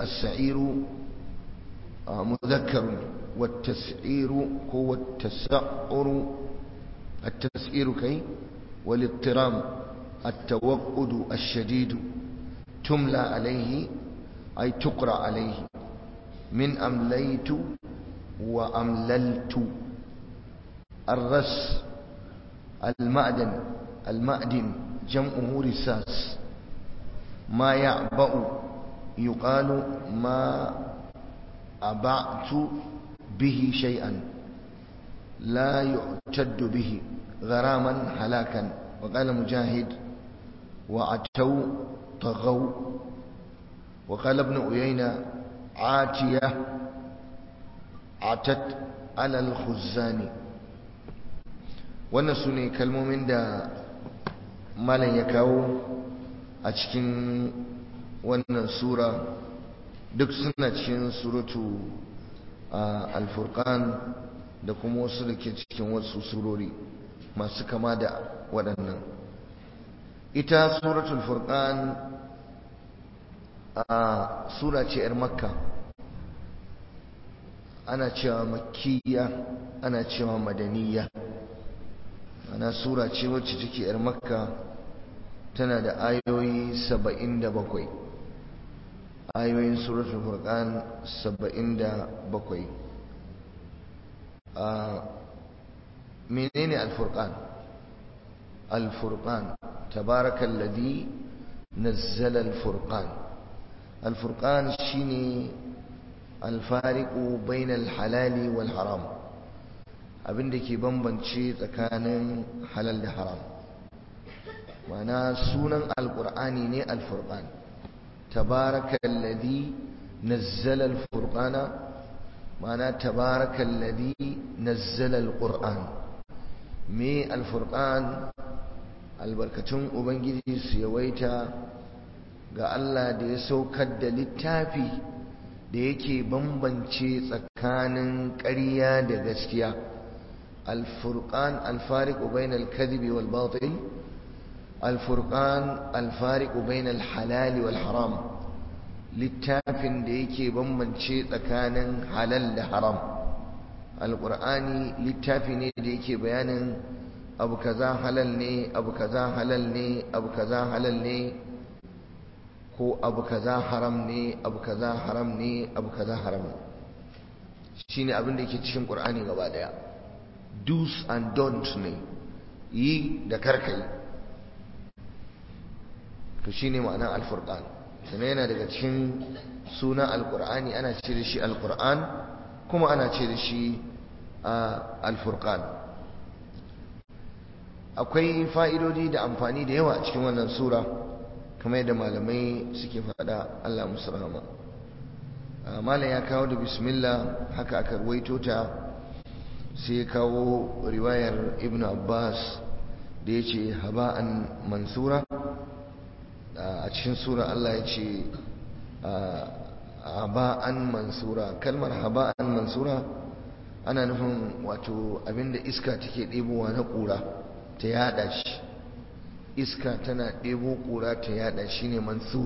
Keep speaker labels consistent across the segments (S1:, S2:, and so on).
S1: السعير مذكر والتسعير هو التسعر التسعير كي والاضطرام التوقد الشديد تملى عليه أي تقرأ عليه من أمليت وأمللت الرس المعدن المعدن جمعه رساس ما يعبأ يقال ما أبعت به شيئا لا يعتد به غراما هلاكا وقال مجاهد وعتوا طغوا وقال ابن أيينة عاتية عتت على الخزان wannan su ne kalmomin da malam ya kawo a cikin wannan sura duk suna cikin suratu al-furqan da kuma wasu da ke cikin wasu surori masu kama da waɗannan ita suratul furqan a sura ce 'yar makka ana cewa makkiya ana cewa madaniya ana sura ce wacce take 'yar makka tana da ayoyi 77 ayoyin suratul furqan 77 a menene al-furqan al-furqan tabarakalladhi nazzala al-furqan al-furqan shine al-fariqu bainal halali wal haram abinda ke bambance tsakanin halal da haram mana sunan al-qur'ani ne al-furqan tabarakalladhi nazzala al-furqana mana tabarakalladhi nazzala al-qur'an me al-furqan albarkatun ubangiji su yawaita ga Allah da ya saukar da littafi da yake bambance tsakanin ƙarya da gaskiya al-furqan al-fariqu bainal kadhibi wal batil al-furqan al-fariqu bainal halali wal haram littafin da yake bambance tsakanin halal da haram al-qur'ani littafi ne da yake bayanin abu kaza halal ne abu kaza halal ne abu kaza halal ne ko abu kaza haram ne abu kaza haram ne abu kaza haram ne shine abin da yake cikin qur'ani gaba daya do's and don'ts ne yi da karkai to shine ma'anar al-furqan sannan yana daga cikin sunan al-qur'ani ana ce da shi al-qur'an kuma ana ce da shi al-furqan akwai fa'idodi da amfani da yawa a cikin wannan sura kamar yadda malamai suke faɗa Allah musu rahama malam ya kawo da bismillah haka aka ruwaito ta sai ya kawo riwayar ibn abbas da ya ce haba'an mansura a cikin sura Allah ya ce haba'an mansura kalmar haba'an mansura ana nufin wato abinda iska take ɗebowa na ƙura ta yada shi iska tana ɗebo ƙura ta yada shi ne mansur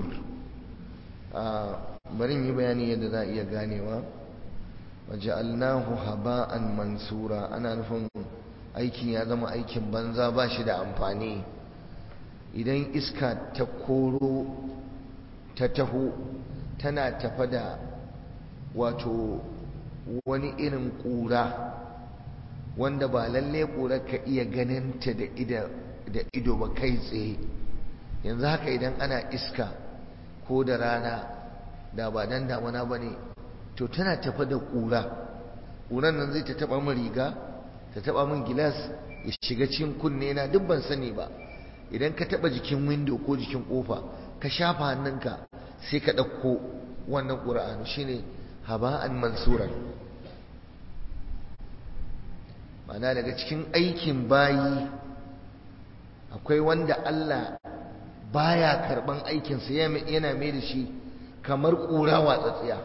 S1: bari yi bayani yadda za a iya ganewa waja'alnahu haba'an mansura ana nufin aikin ya zama aikin banza ba shi da amfani idan iska ta koro ta taho tana tafa da wato wani irin ƙura wanda ba lalle ƙura ka iya ganinta da ido ba kai tsaye yanzu haka idan ana iska ko da rana da ba dan damuna ba ne to tana tafa da ƙura ƙuran nan zai ta taɓa min riga ta taɓa min gilas ya shiga cikin kunne na duk ban sani ba idan ka taɓa jikin windo ko jikin ƙofa ka shafa hannunka sai ka ɗauko wannan ƙura'anu shine haba'an mansuran mana daga cikin aikin bayi akwai wanda Allah baya karban aikinsa yana mai da shi kamar ƙura watsatsiya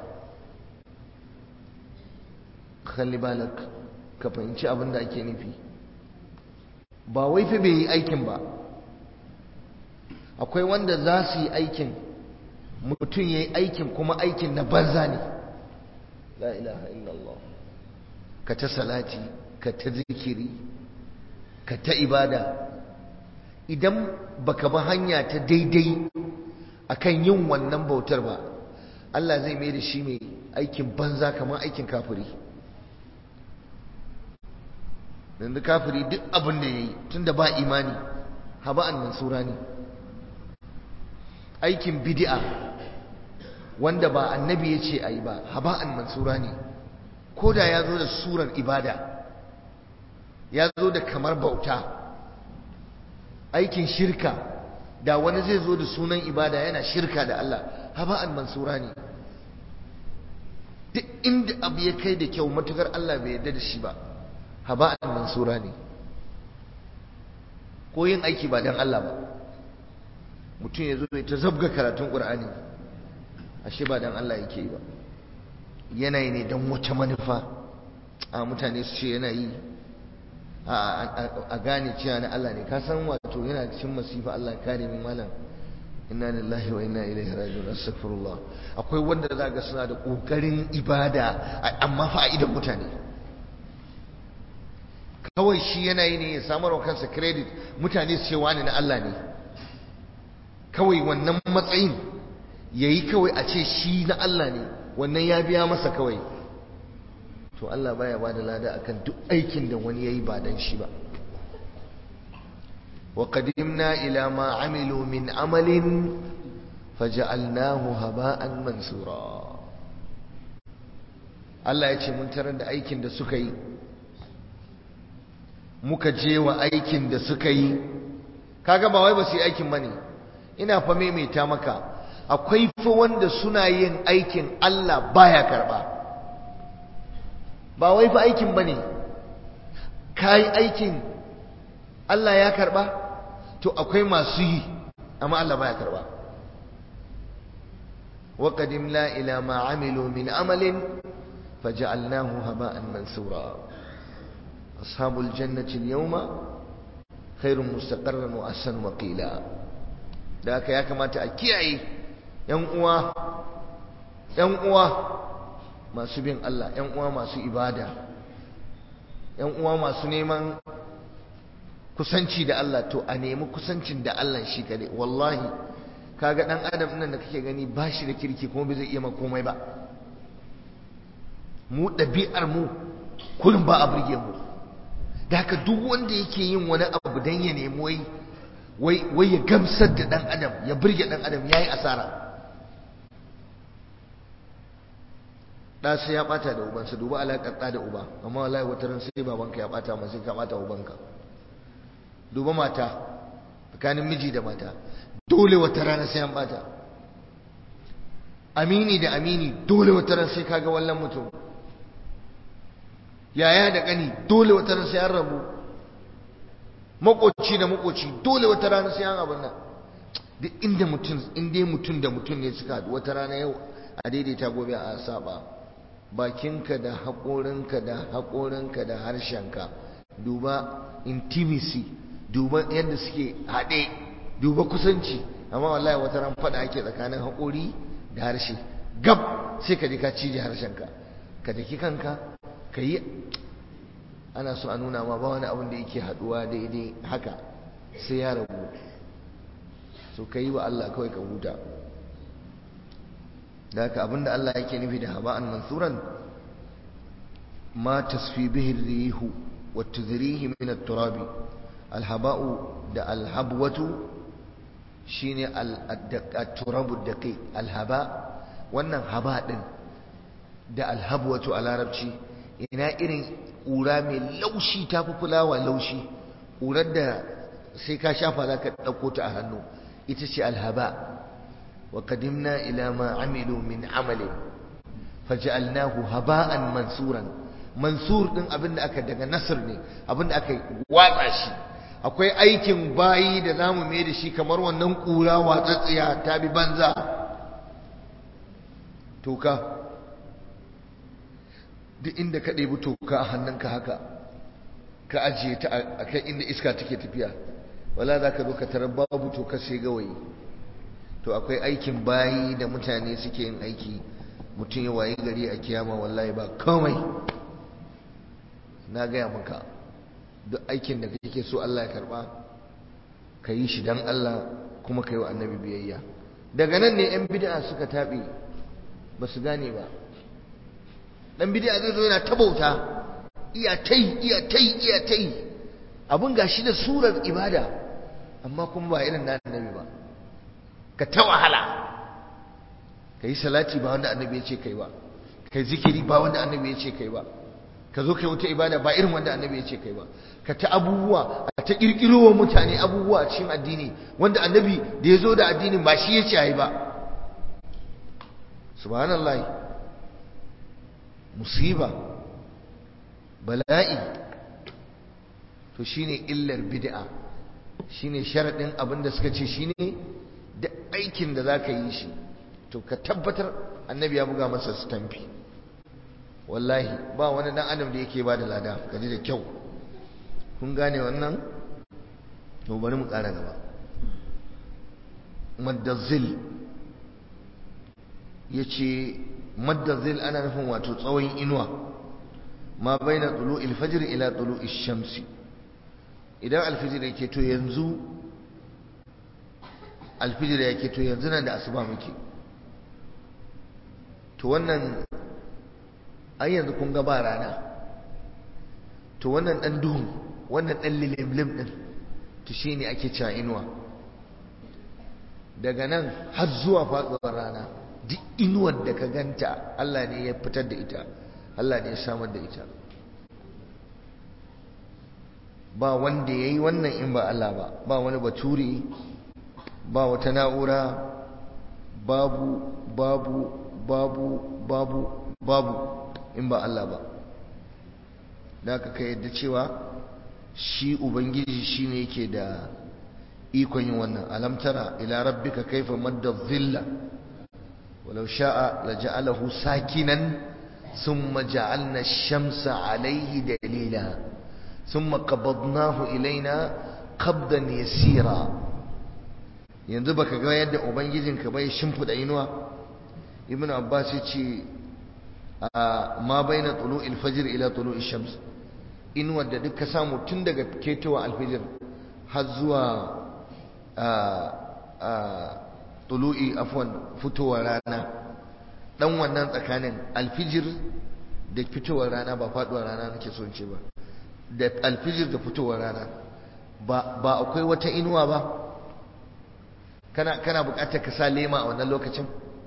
S1: kalli balak ka fahimci abin da ake nufi ba wai fi bai yi aikin ba akwai wanda za su yi aikin mutum ya yi aikin kuma aikin na banza ne la ilaha illallah ka ta salati ka ta zikiri ka ta ibada idan baka ba hanya ta daidai akan yin wannan bautar ba Allah zai mai da shi mai aikin banza kamar aikin kafiri yanzu kafiri duk abin da ya yi tun da ba imani haba'an mansura ne aikin bidi'a wanda ba annabi ya ce a yi ba haba'an mansura ne ko da ya zo da surar ibada ya zo da kamar bauta aikin shirka da wani zai zo da sunan ibada yana shirka da Allah haba'an mansura ne duk inda abu ya kai da kyau matukar Allah bai yarda da shi ba haba'an mansura ne ko yin aiki ba dan Allah ba mutum ya zo ya ta zabga karatun Qur'ani ashe ba dan Allah yake yi ba yanayi ne dan wata manufa a mutane su ce yana yi a gane cewa na Allah ne ka san wato yana cikin masifa Allah kare min malam inna lillahi wa inna ilaihi raji'un astaghfirullah akwai wanda zaka suna da kokarin ibada amma fa a idan mutane kawai shi yana yi ne ya samar wa kansa credit mutane su ce wani na Allah ne kawai wannan matsayin yayi kawai a ce shi na Allah ne wannan ya biya masa kawai to Allah baya ba da lada akan duk aikin da wani yayi ba dan shi ba wa qadimna ila ma amilu min amalin faj'alnahu haba'an mansura Allah ya ce mun tarar da aikin da suka yi muka je wa aikin da suka yi kaga ba wai ba su yi aikin bane ina fa maimaita maka akwai fa wanda suna yin aikin Allah baya karba ba wai fa aikin bane kai aikin Allah ya karba to akwai masu yi amma Allah baya karba wa qadimna ila ma amilu min amalin faj'alnahu haba'an mansura ashabul jannati al-yawma khairun mustaqarran wa ahsanu maqila da haka ya kamata a kiyaye yan uwa yan uwa masu bin Allah yan uwa masu ibada yan uwa masu neman kusanci da Allah to a nemi kusancin da Allah shi kadai wallahi kaga dan adam nan da kake gani ba shi da kirki kuma bai zai iya komai ba mu ɗabi'ar mu kullum ba a burge mu da haka duk wanda yake yin wani abu dan ya nemi wai wai wai ya gamsar da dan adam ya burge dan adam yayi asara da sai ya bata da ubansa duba alaƙar da uba amma wallahi wata ran sai babanka ya bata masa sai ka bata ubanka duba mata tsakanin miji da mata dole wata rana sai an bata amini da amini dole wata rana sai kaga wallan mutum yaya da kani dole wata rana sai an rabu makoci da makoci dole wata rana sai an abin nan duk inda mutum inda mutum da mutum ne suka haɗu wata rana yau a daidaita gobe a saba bakinka da haƙorinka da haƙorinka da harshenka duba intimacy duba yadda suke haɗe duba kusanci amma wallahi wata ran faɗa ake tsakanin haƙori da harshe gab sai ka je ka cije harshenka ka daki kanka ka yi ana so a nuna ma ba wani abin da yake haɗuwa daidai haka sai ya rabu so ka yi wa Allah kawai ka huta da haka abinda Allah yake nufi da haba'an mansuran ma tasfi bihi rihu wa tudrihi min at-turabi alhaba'u da alhabwatu shine at-turabu daqiq alhaba wannan haba din da alhabwatu a larabci ina irin ƙura mai laushi ta fi fulawa laushi ƙurar da sai ka shafa za ka ɗauko ta a hannu ita ce alhaba wa qadimna ila ma amilu min amali faj'alnahu haba'an mansuran mansur din abinda aka daga nasr ne abinda aka watsa shi akwai aikin bayi da zamu mai da shi kamar wannan kura watsatsiya ta bi banza toka duk inda ka ɗebi toka a hannunka haka ka ajiye ta a kan inda iska take tafiya wala za ka zo ka tarar babu toka sai gawayi to akwai aikin bayi da mutane suke yin aiki mutum ya waye gari a kiyama wallahi ba komai na gaya maka duk aikin da kake so Allah ya karba ka yi shi don Allah kuma ka yi wa annabi biyayya daga nan ne 'yan bid'a suka taɓe ba su gane ba ɗan bid'a zai zo yana tabauta iya tai iya tai iya tai abin gashi da surar ibada amma kuma ba irin na annabi ba ka ta wahala ka yi salati ba wanda annabi ya ce kai ba ka yi zikiri ba wanda annabi ya ce kai ba ka zo kai wata ibada ba irin wanda annabi ya ce kai ba ka ta abubuwa a ta kirkiro wa mutane abubuwa a cikin addini wanda annabi da ya zo da addinin ba shi ya ce ayi ba subhanallah musiba bala'i to shine illar bid'a shine sharadin abin da suka ce shine da aikin da zaka yi shi to ka tabbatar annabi ya buga masa stampi wallahi ba wani dan adam da yake ba da lada kaji da kyau kun gane wannan to bari mu ƙara gaba maddazil ya ce maddazil ana nufin wato tsawon inuwa ma bai na tsulu ilfajir ila tsulu ishamsi idan alfijir yake to yanzu alfijir yake to yanzu nan da asuba muke to wannan ai yanzu kun ga ba rana to wannan dan duhun wannan dan lilimlim din to shine ake cewa inuwa daga nan har zuwa faduwar rana duk inuwar da ka ganta Allah ne ya fitar da ita Allah ne ya samar da ita ba wanda yayi wannan in ba Allah ba ba wani baturi ba wata na'ura babu babu babu babu babu in ba Allah ba da aka ka yadda cewa shi ubangiji shine yake da ikon yin wannan alam tara ila rabbika kaifa madda dhilla walau sha'a laja'alahu sakinan thumma ja'alna ash-shamsa alayhi dalila thumma qabadnahu ilaina qabdan yasira yanzu baka ga yadda ubangijinka bai shimfida inuwa ibnu abbas ya ce ma baina tulu'il fajr ila tulu'ish shams inuwar da duk ka samu tun daga ketowa alfijir har zuwa tulu'i afwan fitowar rana dan wannan tsakanin alfijir da fitowar rana ba faduwar rana nake so ce ba da alfijir da fitowar rana ba ba akwai wata inuwa ba kana kana bukatar ka sa lema a wannan lokacin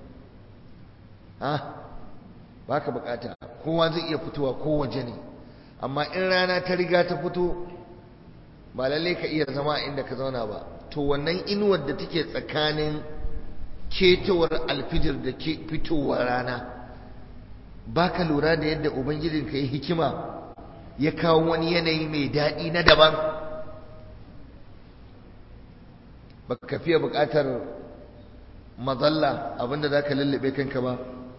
S1: ha ba ka bukata kowa zai iya fitowa ko waje ne amma in rana ta riga ta fito ba lalle ka iya zama inda ka zauna ba to wannan inuwar da take tsakanin ketowar alfijir da ke fitowar rana ba ka lura da yadda ubangijinka ya hikima ya kawo wani yanayi mai daɗi na daban ba ka fiye buƙatar mazalla abinda za ka lullube kanka ba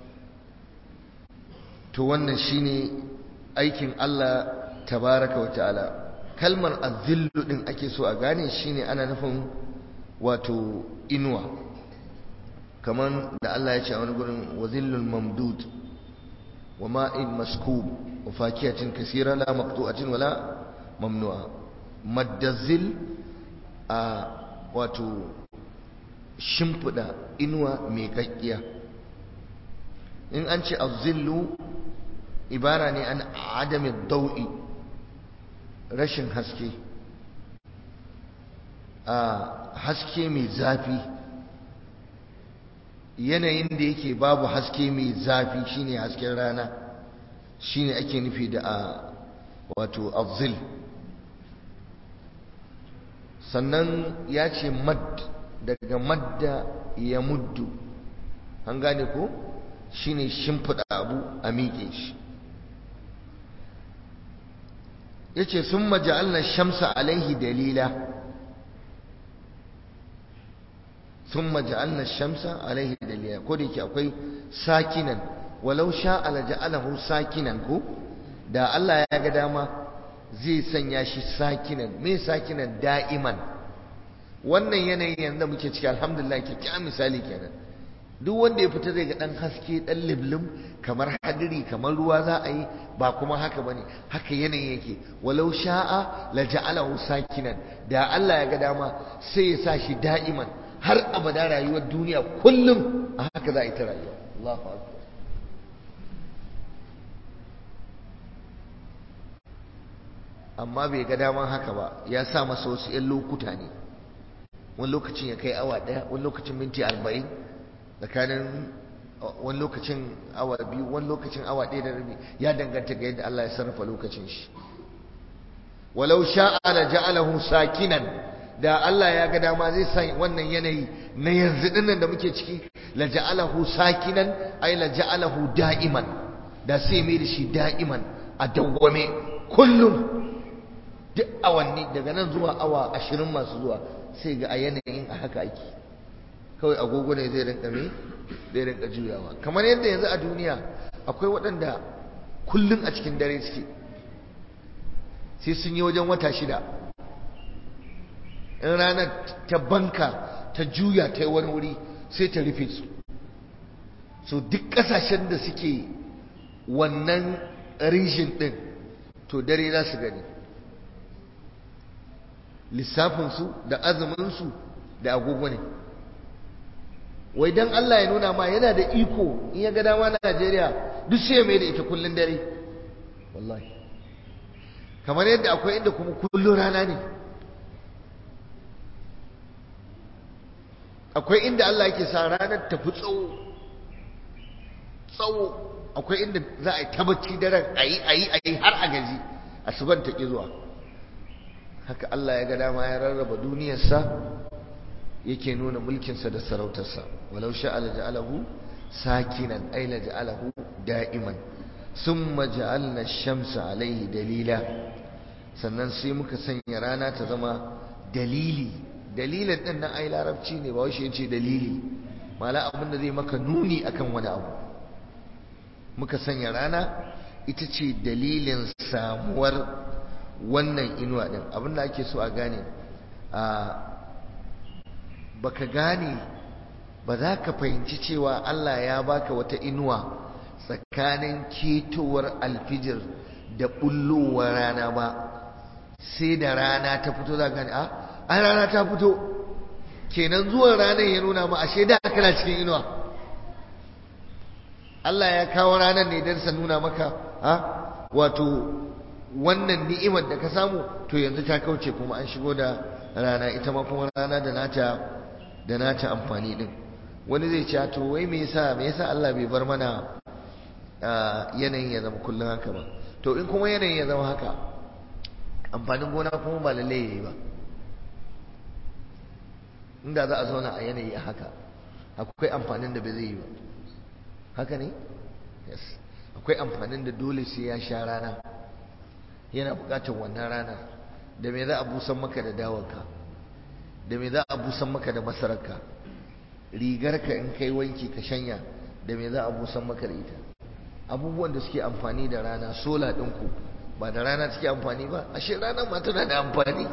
S1: to wannan shine aikin Allah tabaraka wa ta'ala kalmar azillu din ake so a gane shine ana nufin wato inuwa kaman da Allah ya ce a wani gurin wazillul mamdud wa ma'in maskub wa fakiyatin kasira la maqtu'atin wala mamnu'a maddazil a wato shimfida inuwa mai kakkiya in an ce azillu ibara ne an adamin dau'i rashin haske a haske mai zafi yanayin da yake babu haske mai zafi shine hasken rana shine ake nufi da a wato azil sannan ya ce mad daga madda ya muddu an gane ko shine shimfiɗa abu a miƙe shi yace summa ja'alna shamsa alaihi dalila summa ja'alna shamsa alaihi dalila ko da yake akwai sakinan walau sha'a la ja'alahu sakinan ko da Allah ya ga dama zai sanya shi sakinan me sakinan da'iman wannan yanayin yanzu muke ciki alhamdulillah kyakkyawan misali kenan duk wanda ya fita zai ga dan haske dan liblim kamar hadiri kamar ruwa za a yi ba kuma haka bane haka yanayin yake walau sha'a la ja'alahu sakinan da Allah ya ga dama sai ya sa shi da'iman har abada rayuwar duniya kullum a haka za a yi ta rayuwa Allahu akbar amma bai ga daman haka ba ya sa masa wasu 'yan lokuta ne wani lokacin ya kai awa ɗaya wani lokacin minti arba'in tsakanin wani lokacin awa biyu wani lokacin awa ɗaya da rabi ya danganta ga yadda Allah ya sarrafa lokacin shi walau sha'a la ja'alahu sakinan da Allah ya ga dama zai sa wannan yanayi na yanzu dinnan da muke ciki la ja'alahu sakinan ay la ja'alahu da'iman da sai mai da shi da'iman a dawwame kullum duk awanni daga nan zuwa awa ashirin masu zuwa sai ga a yanayin a haka ake kawai agogo ne zai rinka me zai rinka juyawa kamar yadda yanzu a duniya akwai waɗanda kullum a cikin dare suke sai sun yi wajen wata shida in ranar ta banka ta juya ta yi wani wuri sai ta rufe su so duk ƙasashen da suke wannan rishin ɗin to dare za su gani lissafinsu da azuminsu da agogo ne wai dan Allah ya nuna ma yana da iko in ya ga dama na Najeriya duk sai mai da ita kullun dare wallahi kamar yadda akwai inda kuma kullun rana ne akwai inda Allah yake sa ranar ta fi tsawo tsawo akwai inda za a yi tabbaci daren ayi ayi ayi har a gaji asuban ta ki zuwa haka Allah ya ga dama ya rarraba duniyarsa yake nuna mulkinsa da sarautarsa walau sha'a la ja'alahu sakinan ay la ja'alahu da'iman summa ja'alna ash-shamsa alayhi dalila sannan sai muka sanya rana ta zama dalili dalilin din nan ai larabci ne ba wai shi yace dalili mala abin da zai maka nuni akan wani abu muka sanya rana ita ce dalilin samuwar wannan inuwa din abinda ake so a gane a baka gane ba za ka fahimci cewa Allah ya baka wata inuwa tsakanin ketowar alfijir da bullowar rana ba sai da rana ta fito za gane a an rana ta fito kenan zuwan ranar ya nuna ma ashe da kana cikin inuwa Allah ya kawo ranar ne don sa nuna maka ha wato wannan ni'imar da ka samu to yanzu ta kauce kuma an shigo da rana ita ma kuma rana da nata da nata amfani din wani zai ce to wai me yasa me yasa Allah bai bar mana yanayin ya zama kullun haka ba to in kuma yanayin ya zama haka amfanin gona kuma ba lalle yayi ba inda za a zauna a yanayi a haka akwai amfanin da bai zai yi ba haka ne yes akwai amfanin da dole sai ya sha rana yana buƙatar wannan ranar da me za a busan maka da dawarka da me za a busan maka da masararka rigarka in kai wanki ka shanya da me za a busan maka da ita abubuwan da suke amfani da rana sola ɗinku ba da rana suke amfani ba ashe ranar ma tana da amfani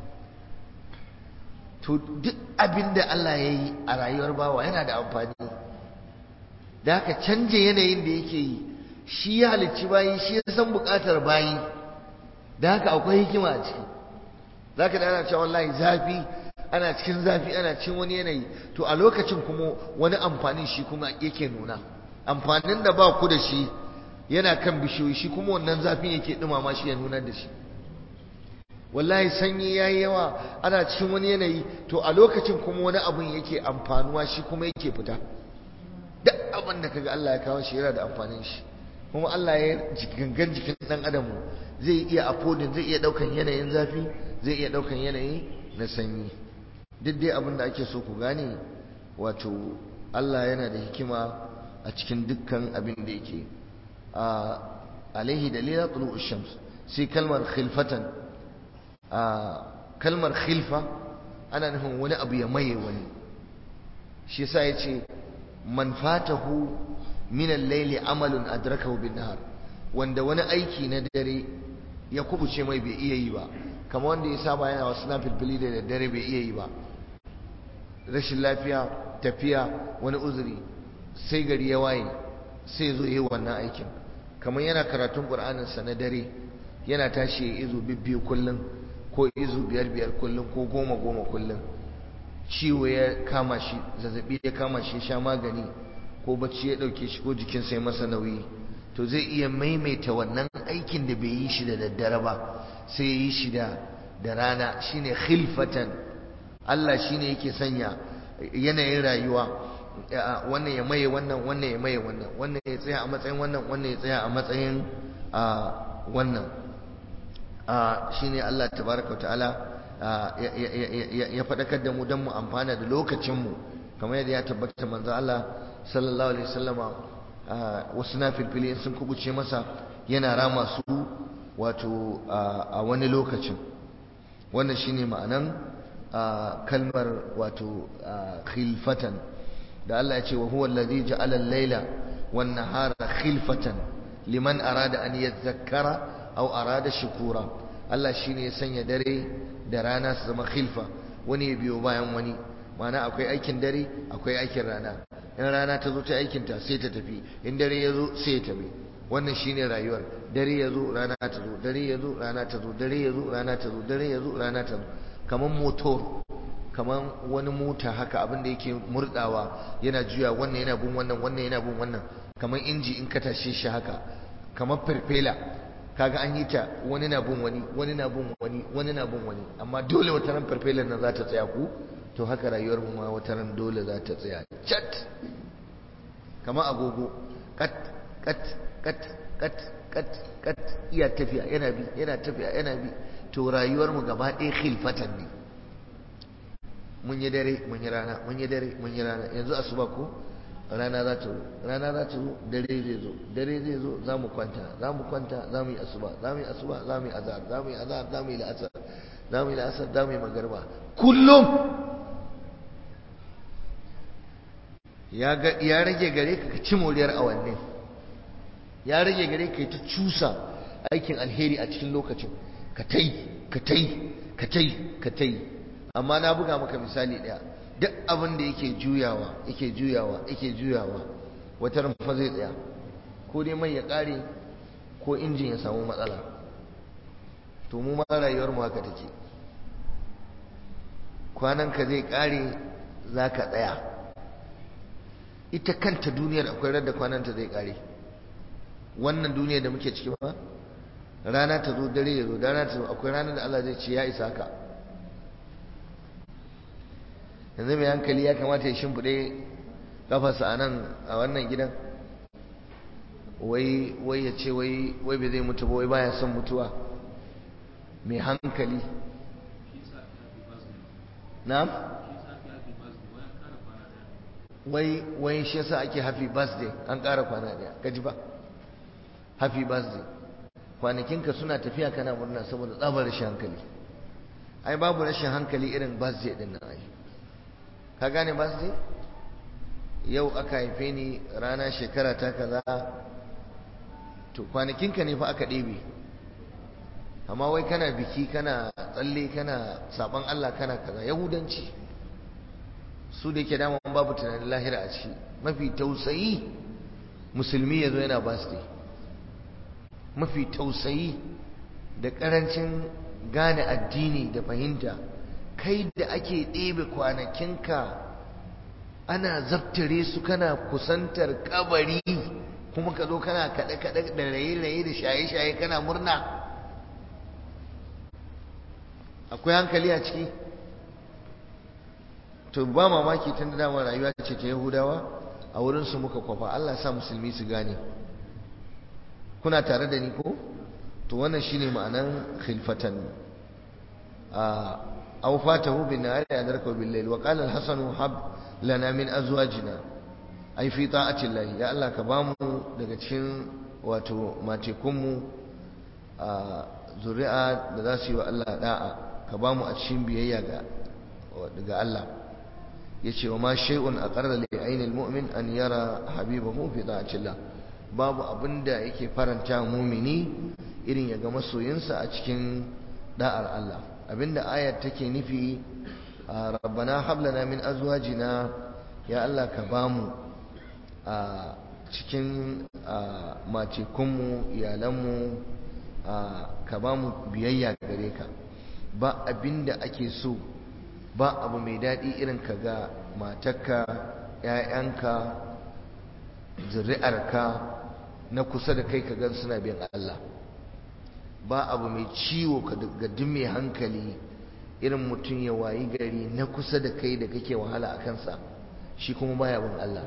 S1: to duk abin da Allah ya yi a rayuwar bawa yana da amfani da haka canje yanayin da yake yi shi ya halicci bayi shi ya san buƙatar bayi da haka akwai hikima a ciki za ka da ana cewa wallahi zafi ana cikin zafi ana cikin wani yanayi to a lokacin kuma wani amfanin shi kuma yake nuna amfanin da ba ku da shi yana kan bishiyoyi shi kuma wannan zafin yake dumama shi ya nunar da shi wallahi sanyi yayi yawa ana cikin wani yanayi to a lokacin kuma wani abun yake amfanuwa shi kuma yake fita duk abin da kaga Allah ya kawo shi yana da amfanin shi kuma Allah ya gangan jikin dan adam zai iya affordin zai iya daukan yanayin zafi zai iya daukan yanayi na sanyi duk dai abin da ake so ku gane wato Allah yana da hikima a cikin dukkan abin da yake a alaihi dalila tulu'u shams sai kalmar khilfatan a kalmar khilfa ana nufin wani abu ya maye wani shi yasa yace man fatahu min al-layli amalun adrakahu bin nahar wanda wani aiki na dare ya kubuce mai bai iya yi ba kamar wanda ya saba yana wasu nafilfili da dare bai iya yi ba rashin lafiya tafiya wani uzuri sai gari ya waye sai zo yi wannan aikin kamar yana karatun ƙur'aninsa na dare yana tashi ya izu bibbiyu kullum ko izu biyar biyar kullum ko goma goma kullum ciwo ya kama shi zazzabi ya kama shi sha magani ko bacci ya ɗauke shi ko jikinsa ya masa nauyi to zai iya maimaita wannan aikin da bai yi shi da daddare ba sai ya yi shi da da rana shine khilfatan Allah shine yake sanya yanayin rayuwa wannan ya maye wannan wannan ya maye wannan wannan ya tsaya a matsayin wannan wannan ya tsaya a matsayin wannan shine Allah tabaraka ta'ala ya faɗakar da mu don mu amfana da lokacinmu kamar yadda ya tabbata manzo Allah sallallahu alaihi wasallama wasu na filfili sun kubuce masa yana rama su wato a wani lokacin wannan shine ma'anan kalmar wato khilfatan da Allah ya ce wa huwa allazi ja'ala al-laila wan nahara khilfatan liman arada an yadhakkara aw arada shukura Allah shine ya sanya dare da rana su zama khilfa wani ya biyo bayan wani ma'ana akwai aikin dare akwai aikin rana in rana ta zo ta aikin ta sai ta tafi in dare ya zo sai ya tafi wannan shine rayuwar dare ya zo rana ta zo dare ya zo rana ta zo dare ya zo rana ta zo dare ya zo rana ta zo kamar motor kamar wani mota haka abin da yake murdawa yana juya wannan yana bin wannan wannan yana bin wannan kamar inji in ka tashe shi haka kamar farfela kaga an yi ta wani na bin wani wani na bin wani wani na bin wani amma dole wata ran farfelar nan za ta tsaya ku to haka rayuwar mu ma wata ran dole za ta tsaya chat kamar agogo kat kat kat kat kat kat iya tafiya yana bi yana tafiya yana bi to rayuwar mu gaba ɗaya khilfatan ne mun yi dare mun yi rana mun yi dare mun yi rana yanzu asuba ko rana za ta zo rana za ta zo dare zai zo dare zai zo za mu kwanta za mu kwanta za mu yi asuba za mu yi asuba za mu yi azhar za mu yi azhar za mu yi la'asar za mu yi la'asar za mu yi magarba kullum ya rage gare ka ci moriyar awannin ya rage gare ka ta cusa aikin alheri a cikin lokacin ka tai ka tai ka tai ka tai amma na buga maka misali ɗaya duk abin da yake juyawa yake juyawa yake juyawa wata rumfa zai tsaya ko dai mai ya ƙare ko injin ya samu matsala to mu ma rayuwar mu haka take kwanan ka zai ƙare za ka tsaya ita kanta duniyar akwai radda kwananta zai ƙare wannan duniyar da muke ciki ba rana ta zo dare ya zo rana ta zo akwai ranar da Allah zai ce ya isa ka yanzu mai hankali ya kamata ya shimfiɗe kafarsa a nan a wannan gidan wai wai ya ce wai wai bai zai mutu ba wai baya son mutuwa mai hankali na'am wai wai shi yasa ake happy birthday an ƙara kwana daya kaji ba happy birthday kwanakinka suna tafiya kana murna saboda tsabar rashin hankali ai babu rashin hankali irin birthday din nan ai ka gane birthday yau aka haife ni rana shekara ta kaza to kwanakinka ne fa aka ɗebe amma wai kana biki kana tsalle kana saban Allah kana kaza yahudanci su da yake daman babu tunanin lahira a ciki mafi tausayi musulmi ya zo yana birthday mafi tausayi da ƙarancin gane addini da fahimta kai da ake ɗebe kwanakinka ana zaftare su kana kusantar kabari kuma ka zo kana kaɗe-kaɗe da raye-raye da shaye-shaye kana murna akwai hankali a ciki to ba mamaki tun da dama rayuwa ce ta yahudawa a wurinsu muka kwafa allah sa musulmi su gane kuna tare da ni ko to wannan shine ma'anan khilfatan aw fatahu bin nahari adraka bil layl wa qala al hasan hab lana min azwajina ai fi ta'ati allah ya allah ka bamu daga cikin wato matekun mu zuri'a da za su yi wa allah da'a ka bamu a cikin biyayya ga daga allah yace wa ma shay'un aqarra li ayni al mu'min an yara habibahu fi ta'ati allah babu abin da yake faranta mumini irin ya ga masoyinsa a cikin da'ar Allah abinda ayar take nufi rabbana hab lana min azwajina ya Allah ka bamu a cikin matekunmu iyalanmu ka bamu biyayya gare ka ba abinda ake so ba abu mai daɗi irin ka ga matarka ‘ya'yanka zuri'arka na kusa da kai ka gan suna bin Allah ba abu mai ciwo ga duk mai hankali irin mutum ya wayi gari na kusa da kai da kake wahala a kansa shi kuma baya bin Allah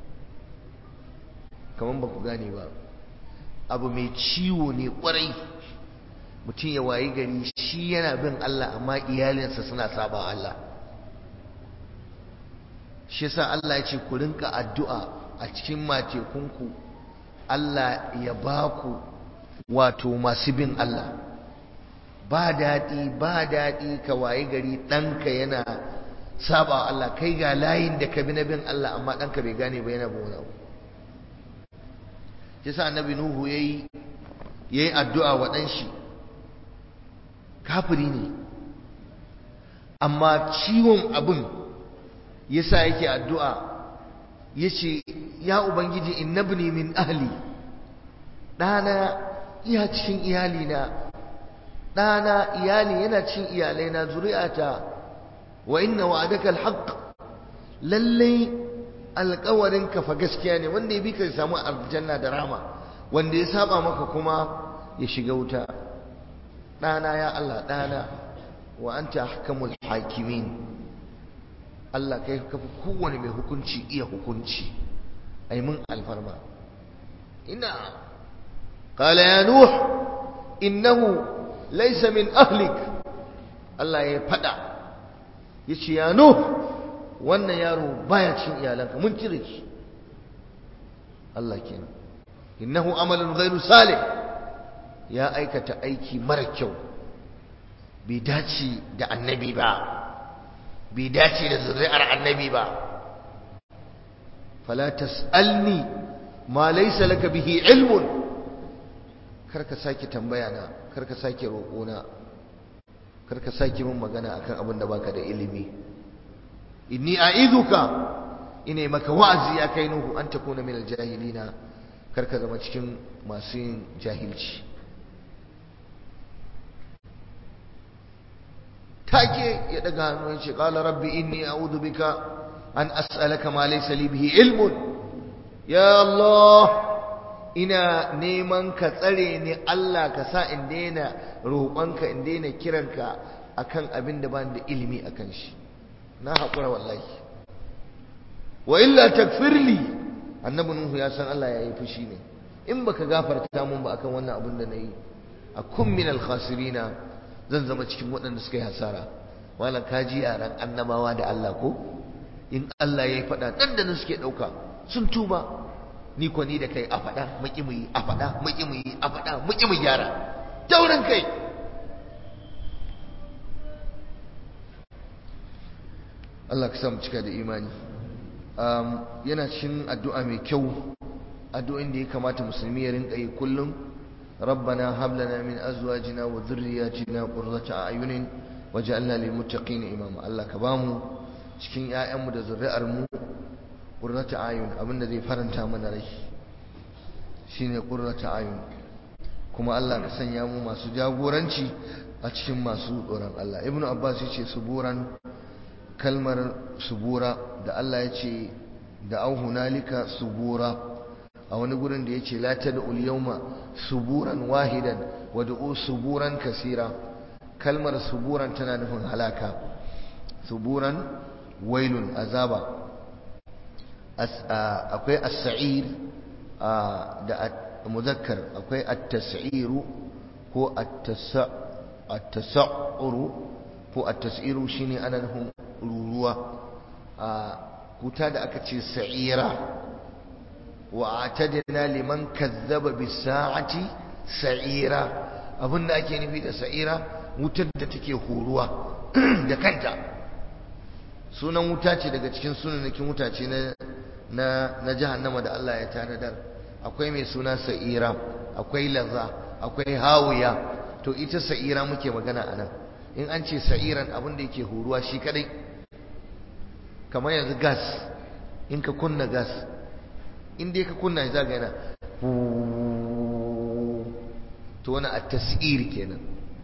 S1: kamar ba ku gane ba abu mai ciwo ne kwarai mutum ya wayi gari shi yana bin Allah amma iyalinsa suna saba Allah shi yasa Allah ya ce ku rinka addu'a a cikin matekunku Allah ya ba ku wato masu bin Allah ba daɗi ba daɗi ka wayi gari ɗanka yana saba Allah kai ga layin da ka bi na bin Allah amma ɗanka bai gane ba yana bin wani abu shi sa annabi Nuhu yayi yayi addu'a wa ɗan shi kafiri ne amma ciwon abin yasa yake addu'a yace ya ubangiji innabni min ahli ɗana iya cikin iyalina ɗana iyali yana cin iyalaina zuri'ata wa inna wa'adaka alhaq lallai alƙawarin ka fa gaskiya ne wanda ya bi ka samu aljanna da rama wanda ya saba maka kuma ya shiga wuta ɗana ya Allah ɗana wa anta ahkamul hakimin Allah kai ka fi kowane mai hukunci iya hukunci ai mun alfarma ina qala ya nuh innahu laysa min ahlik Allah ya fada yace ya nuh wannan yaro baya cin iyalanka mun cire shi Allah kenan innahu amalun ghairu salih ya aikata aiki mara kyau bai dace da annabi ba bai dace da zuri'ar annabi ba fala tas'alni ma laysa laka bihi ilmun karka sake tambaya na karka sake roƙo na karka sake min magana akan abin da baka da ilimi inni a'idhuka ina maka wa'azi ya kai nuhu an takuna min aljahilina karka zama cikin masu yin jahilci take ya daga hannu ya ce qala rabbi inni a'udhu bika an as'alaka ma laysa li bihi ilmun ya Allah ina neman ka tsare ni Allah ka sa in daina roƙonka in daina kiranka akan abin da ban da ilimi akan shi na haƙura wallahi wa illa takfirli annabi nuhu ya san Allah ya yi fushi ne in baka gafarta mun ba akan wannan abin da nayi akun min al-khasirina zan zama cikin waɗanda suka yi hasara malam kaji yaran annabawa da Allah ko in Allah ya yi faɗa nan da nan suke ɗauka sun tuba ni ko ni da kai a faɗa muki mu yi a faɗa muki mu yi a faɗa muki mu gyara taurin kai Allah ka sa mu cika da imani yana cikin addu'a mai kyau addu'o'in da ya kamata musulmi ya rinka yi kullum ربنا هب لنا من ازواجنا وذرياتنا قرة اعين وجعلنا للمتقين اماما الله كبامو cikin ƴaƴanmu da zuri'ar mu qurrata ayun abinda zai faranta mana rai shine qurrata ayun kuma Allah ka sanya mu masu jagoranci a cikin masu tsoron Allah ibnu abbas yace suburan kalmar subura da Allah yace da au hunalika subura a wani gurin da yace la tad'ul yawma suburan wahidan wad'u suburan kasira kalmar suburan tana nufin halaka suburan wailun azaba akwai as-sa'ir da muzakkar akwai at-tas'iru ko at-tasa'uru ko at-tas'iru shine ana nufin ruruwa kuta da aka ce sa'ira وأعتدنا لمن كذب بالساعة سعيرا abin da ake nufi da sa'ira wutar da take horuwa da kanta sunan wuta ce daga cikin sunanakin wuta ce na na na jahannama da Allah ya tanadar akwai mai suna sa'ira akwai laza akwai hawiya to ita sa'ira muke magana anan in an ce sa'iran abin da yake horuwa shi kadai kamar yanzu gas in ka kunna gas in dai ka kunna shi zaga yana to wani a tasir kenan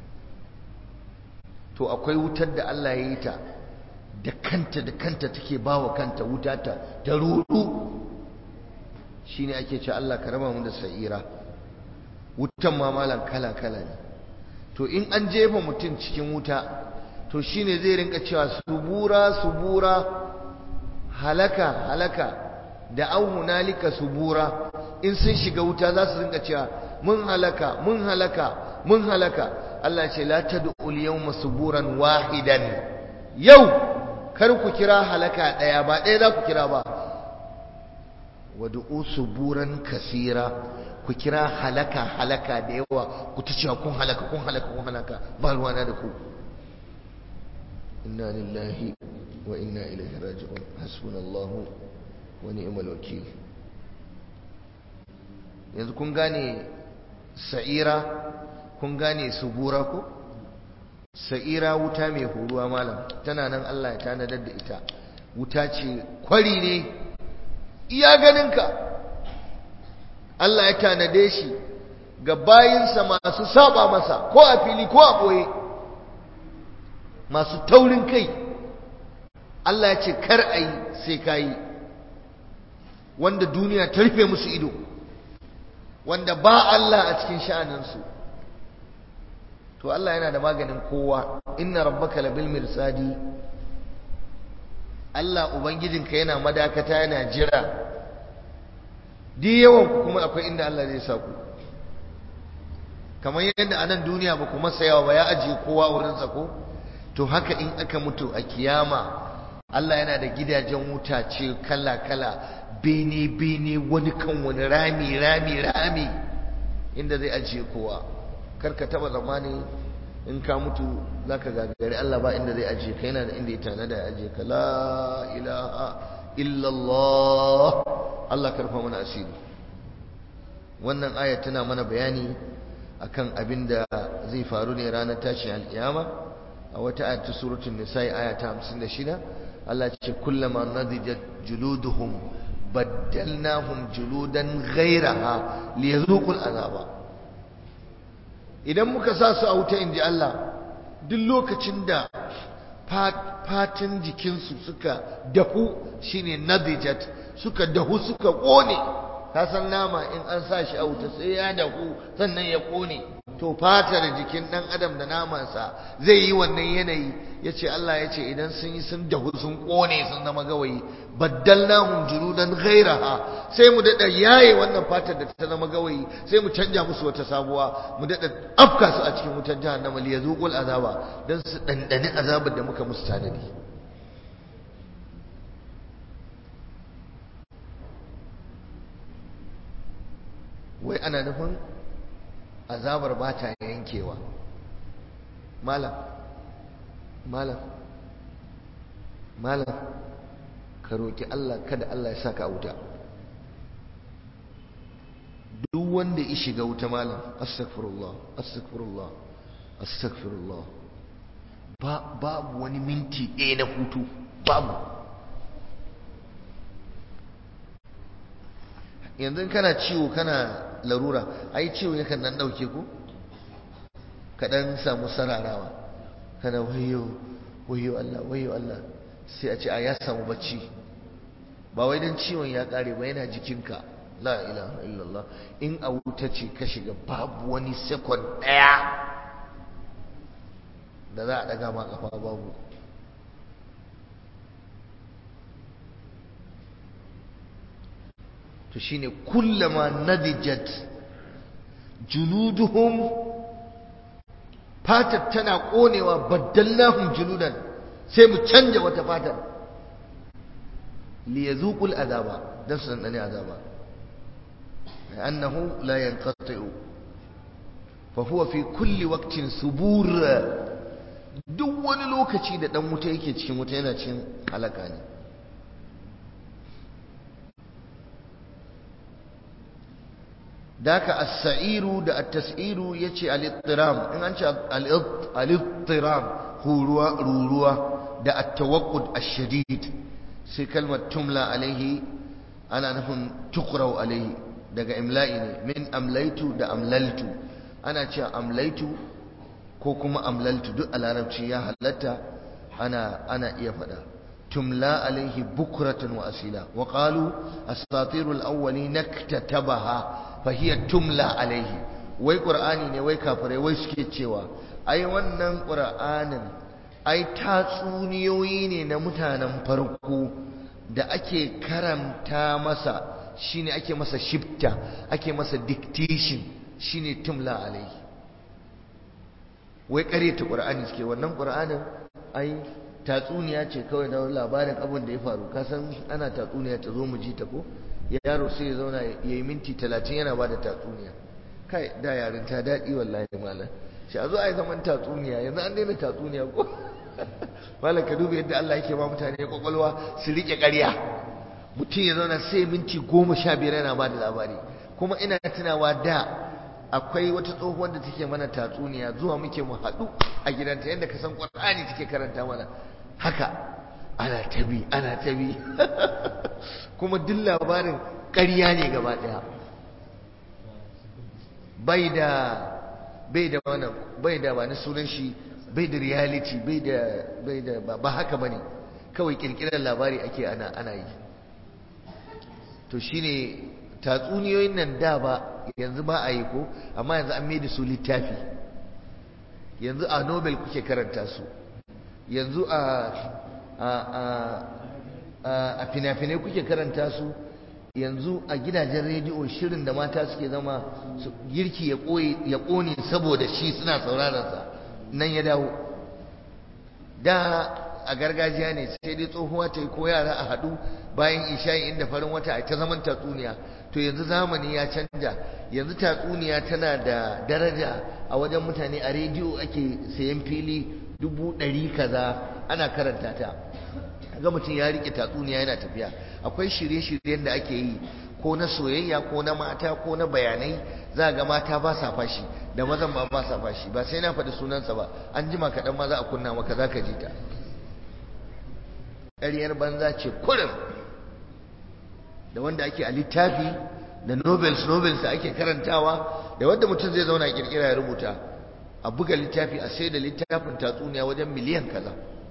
S1: to akwai wutar da Allah ya yi ta da kanta da kanta take bawa kanta wuta ta ta rudu shine ake ce Allah ka raba mu da sa'ira wutan ma malam kala kala ne to in an jefa mutum cikin wuta to shine zai rinka cewa subura subura halaka halaka da au hunalika subura in sun shiga wuta za su rinka cewa mun halaka mun halaka mun halaka Allah ce la tad'u al-yawma suburan wahidan yau kar ku kira halaka daya ba daya za ku kira ba wad'u suburan kasira ku kira halaka halaka da yawa ku ta cewa kun halaka kun halaka kun halaka ba ruwana da ku inna lillahi wa inna ilaihi raji'un hasbunallahu wa ni'mal wakil yanzu kun gane sa'ira kun gane subura ko sa'ira wuta mai horuwa malam tana nan Allah ya tanadar da ita wuta ce kwari ne iya ganinka Allah ya tanade shi ga bayinsa masu saba masa ko a fili ko a ɓoye masu taurin kai Allah ya ce kar a yi sai ka yi wanda duniya ta rufe musu ido wanda ba Allah a cikin sha'aninsu to Allah yana da maganin kowa inna rabbaka labil mirsadi Allah ubangijinka yana madakata yana jira di yawan ku kuma akwai inda Allah zai sa ku kamar yadda a nan duniya ba ku masa yawa ba ya ajiye kowa wurin sa ko to haka in aka mutu a kiyama Allah yana da gidajen wuta ce kala kala bene bene wani kan wani rami rami rami inda zai ajiye kowa karka taba zamani in ka mutu zaka gagari Allah ba inda zai ajiye ka yana da inda ya tanada ya ajiye ka la ilaha illallah Allah karfa mana asiri wannan aya tana mana bayani akan abin da zai faru ne ranar tashin alkiyama a wata ayat ta suratul nisa'i aya ta 56 Allah ce kullama nadijat juluduhum baddalnahum juludan ghayraha liyazuqul azaba idan muka sa su a wuta inji Allah duk lokacin da fatin jikinsu suka dahu shine nadijat suka dahu suka kone ka san nama in an sa shi a wuta sai ya dahu sannan ya kone to fatar jikin dan adam da namansa zai yi wannan yanayi yace Allah yace idan sun yi sun dahu sun kone sun zama gawayi baddalnahum juludan ghairaha sai mu dada yaye wannan fatar da ta zama gawayi sai mu canja musu wata sabuwa mu dada afka su a cikin wutar jahannama li yazuqul azaba dan su dandani azabar da muka musu tanadi wai ana nufin azabar ba ta yankewa malam malam malam ka roƙi Allah kada Allah ya saka wuta duk wanda ya shiga wuta malam astaghfirullah astaghfirullah astaghfirullah ba babu wani minti ɗaya na hutu babu yanzu kana ciwo kana larura ai ciwo yakan nan dauke ku ka dan samu sararawa kana wayo wayo Allah wayo Allah sai a ce a ya samu bacci ba wai dan ciwon ya kare ba yana jikinka la ilaha illallah in a wuta ce ka shiga babu wani second daya da za a daga ma kafa babu to shine kullama nadijat juluduhum fatar tana konewa baddallahum juludan sai mu canja wata fatar li yazuqul azaba dan su dandane azaba annahu la yanqati'u fa huwa fi kulli waqtin subur duk wani lokaci da dan wuta yake cikin wuta yana cikin halaka ne daka as-sa'iru da at-tas'iru yace al-ittiram in an ce al-ittiram huruwa ruruwa da at-tawaqqud ash-shadid sai kalmar tumla alaihi ana nufin tuqra'u alaihi daga imla'i ne min amlaitu da amlaltu ana cewa amlaitu ko kuma amlaltu duk a larabci ya halatta ana ana iya faɗa tumla alaihi bukratan wa asila wa qalu asatirul awwali naktatabaha fa hiya tumla alaihi wai qur'ani ne wai kafirai wai suke cewa ai wannan qur'anin ai tatsuniyoyi ne na mutanen farko da ake karanta masa shine ake masa shifta ake masa dictation shine tumla alaihi wai ƙaryata ƙur'ani suke wannan ƙur'anin ai tatsuniya ce kawai na labarin abin da ya faru kasan ana tatsuniya ta zo mu ji ta ko yaro sai ya zauna ya yi minti talatin yana ba da tatsuniya kai da yarin ta daɗi wallahi malam shi a zo a yi zaman tatsuniya yanzu an daina tatsuniya ko malam ka duba yadda Allah yake ba mutane kwakwalwa su riƙe ƙarya mutum ya zauna sai minti goma sha biyar yana ba da labari kuma ina tunawa da akwai wata tsohuwar da take mana tatsuniya zuwa muke mu haɗu a gidanta yadda ka san ƙwar'ani take karanta mana haka ana tabi ana tabi kuma duk labarin ƙarya ne gaba ɗaya bai da bai da wannan bai da wani sunan shi bai da reality bai da bai da ba haka bane kawai kirkirar labari ake ana ana yi to shine tatsuniyoyin nan da ba yanzu ba a yi ko amma yanzu an mai da su littafi yanzu a nobel kuke karanta su yanzu a a a a fina-finai kuke karanta su yanzu a gidajen rediyo shirin da mata suke zama girki ya ƙone saboda shi suna sauraronsa nan ya dawo da a gargajiya ne sai dai tsohuwa ta yi ko yara a haɗu bayan isha'i inda farin wata a ta zaman tatsuniya to yanzu zamani ya canja yanzu tatsuniya tana da daraja a wajen mutane a rediyo ake sayan fili dubu ɗari kaza ana karanta ta ga mutum ya rike tatsuniya yana tafiya akwai shirye-shiryen da ake yi ko na soyayya ko na mata ko na bayanai za ga mata ba sa fashi da mazan ba ba sa fashi ba sai na faɗi sunansa ba an jima kaɗan ma za a kunna maka za ka ji ta ƙaryar banza ce kurin da wanda ake a littafi da novels novels da ake karantawa da wanda mutum zai zauna kirkira ya rubuta a buga littafi a sai da littafin tatsuniya wajen miliyan kaza